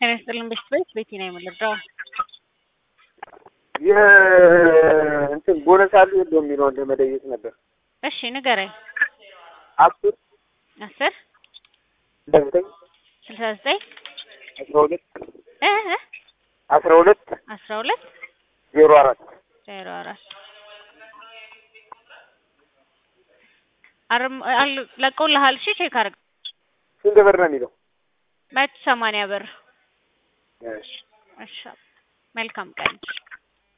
ጤና ይስጥልን ቤተሰቦች ቤቲ ነው የምልደው። የእንትን ቦነስ አሉ የለውም የሚለውን ለመለየት ነበር። እሺ ንገረኝ። አስር አስር ዘጠኝ ስልሳ ዘጠኝ አስራ ሁለት እ እ አስራ ሁለት አስራ ሁለት ዜሮ አራት ዜሮ አራት አርም አሉ ለቀውልሃል። እሺ ቼክ አድርግ። ስንት ብር ነው የሚለው? መቶ ሰማንያ ብር። እሺ እሺ መልካም ቀን